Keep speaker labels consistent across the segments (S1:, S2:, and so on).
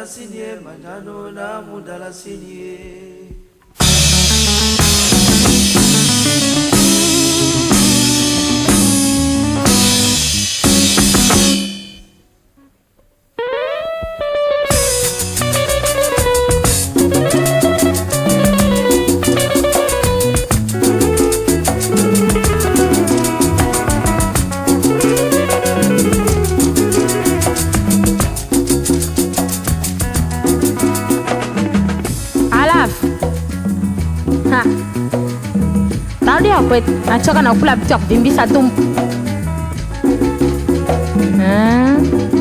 S1: mdalasini ye manjano na mudalasini ye
S2: alafu Ha. tarudia kwetu nachoka na kula vitu ya kuvimbisa tumbo Ah.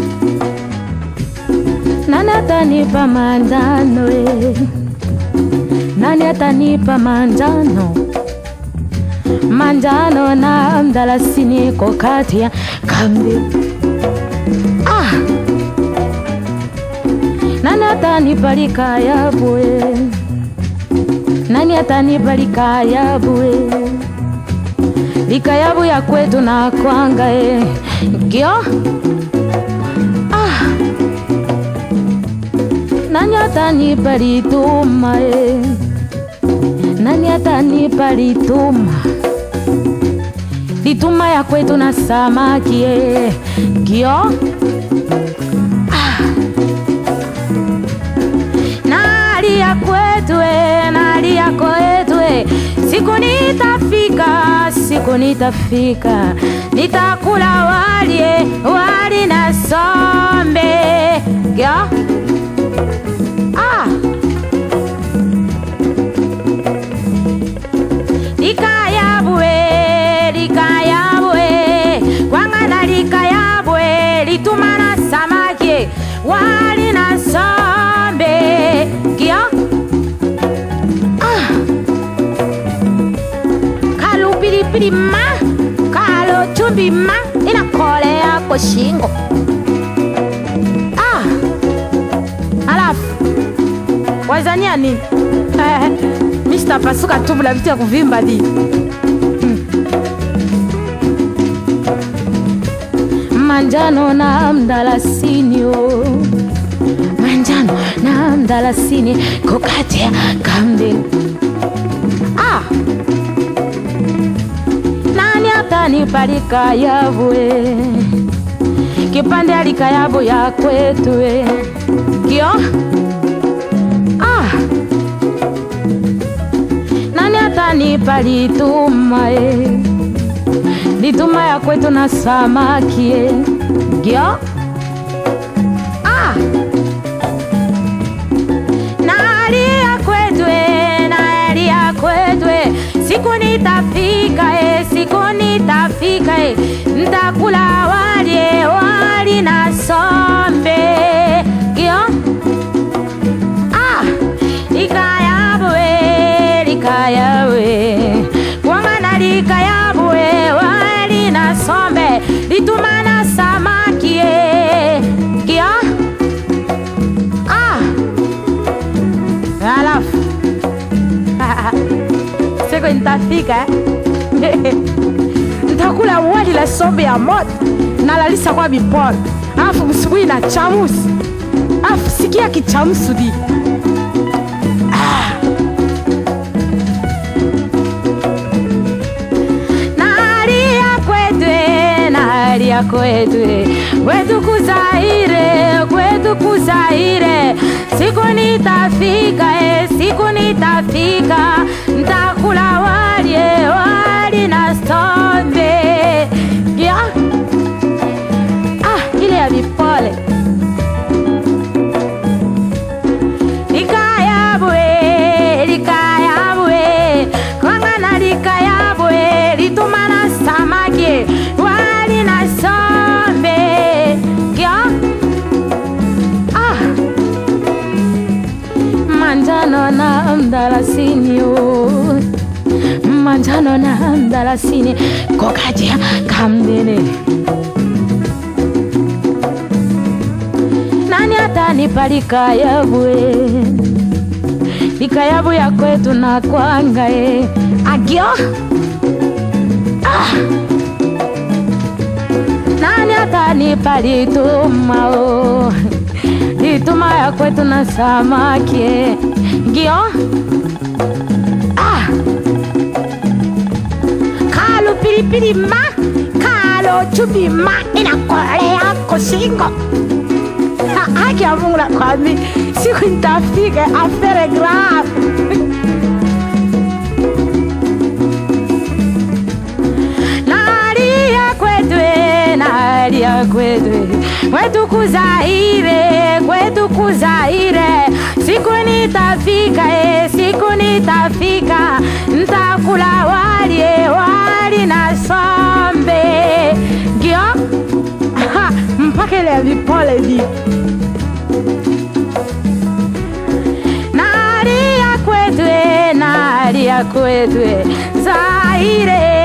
S2: nani atanipa manjano eh? nani atanipa manjano manjano na mdalasini iko kati ya kambi ah. nani atanipa likayabwe nani atanipa likayabwe likayabu ya kwetu na kwanga e gyo ah. nani atanipa lituma e nani atanipa lituma lituma ya kwetu na samaki e gyo nali ya kwetu e, nali ya kwetu e. siku nitafika siku nitafika nitakula wali e, wali na sombe Gya? ah. likayabwe likayabwe kwangana likayabwe litumana samaki wali na sombe Gya? ah. kalo pilipili ma kalo chumbi ma inakolea kwa shingo ah. alafu wazania nini eh, mi sitapasuka tumbo la vitu ya kuvimba di manjano na mdalasini oh. manjano na mdalasini kokati ya kambi ah. nani atanipa likayabwe kipande alikayabu ya kwetu eh. kio ah. nani atanipa lituma eh. lituma ya kwetu na samaki eh. gyo ah. nalia kwetu eh, nalia kwetu eh. siku nitafika eh, siku nitafika eh. ntakula wali eh, wali na sombe gyo ah. likayabwe likayabwe kwangana likayabwe wali na sombe litumana samaki eh. gyo ah. alafu siku nitafika eh. nitakula wali la sombe ya moto nalalisa kwa miporo alafu msubuhi na chamusi alafu sikia kichamusu di nalia kwetu eh, nalia kwetu eh. kwetu kuzaire kwetu kuzaire siku nitafika eh, siku nitafika ntakula wali eh, wali na sombe ya ah, ile ya vipole likayabwe likayabwe kwangana likayabwe litumana samaki wali na sombe ya ah. manjano na mdalasini oh. manjano na mdalasini kokaja kamdene nani atanipa likayabwe likayabu ya kwetu na kwanga e agyo ah. nani atanipa lituma o nilituma ya kwetu na samaki ngio ah. kalo pilipili ma kalo chupi ma inakolea kosingo Ha- haki ya Mungu nakwambia, siku nitafika afere grave nalia kwetwe nalia kwetwe kwetu kuzaire kwetu kuzaire siku nitafika e siku nitafika ntakula wali e wali na sombe ngio Ha, mpaka ile ya vipole vi nalia kwetwe nalia kwetwe zaire